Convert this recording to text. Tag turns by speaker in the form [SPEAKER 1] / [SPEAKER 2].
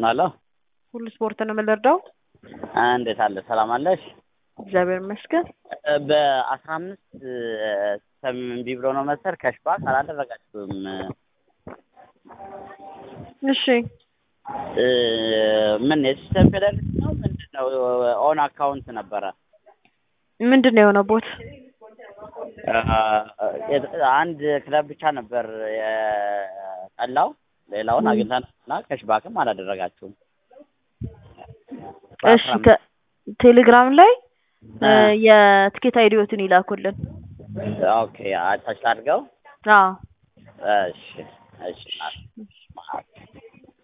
[SPEAKER 1] አመሰግናለሁ።
[SPEAKER 2] ሁሉ ስፖርት ነው የምንረዳው።
[SPEAKER 1] እንዴት አለ? ሰላም አለሽ?
[SPEAKER 2] እግዚአብሔር ይመስገን።
[SPEAKER 1] በአስራ አምስት ሰም እምቢ ብሎ ነው መሰል ከሽባክ አላደረጋችሁም።
[SPEAKER 2] እሺ
[SPEAKER 1] እ ምን የሲስተም ፌደራሊቲ ነው ምንድን ነው? ኦን አካውንት ነበረ
[SPEAKER 2] ምንድን ነው የሆነው ቦት?
[SPEAKER 1] አንድ ክለብ ብቻ ነበር የጠላው። ሌላውን አግኝተንና ከሽባክም አላደረጋችሁም።
[SPEAKER 2] እሺ ቴሌግራም ላይ የትኬት አይዲዎትን ይላኩልን።
[SPEAKER 1] ኦኬ አታች አድርገው።
[SPEAKER 2] አዎ
[SPEAKER 1] እሺ እሺ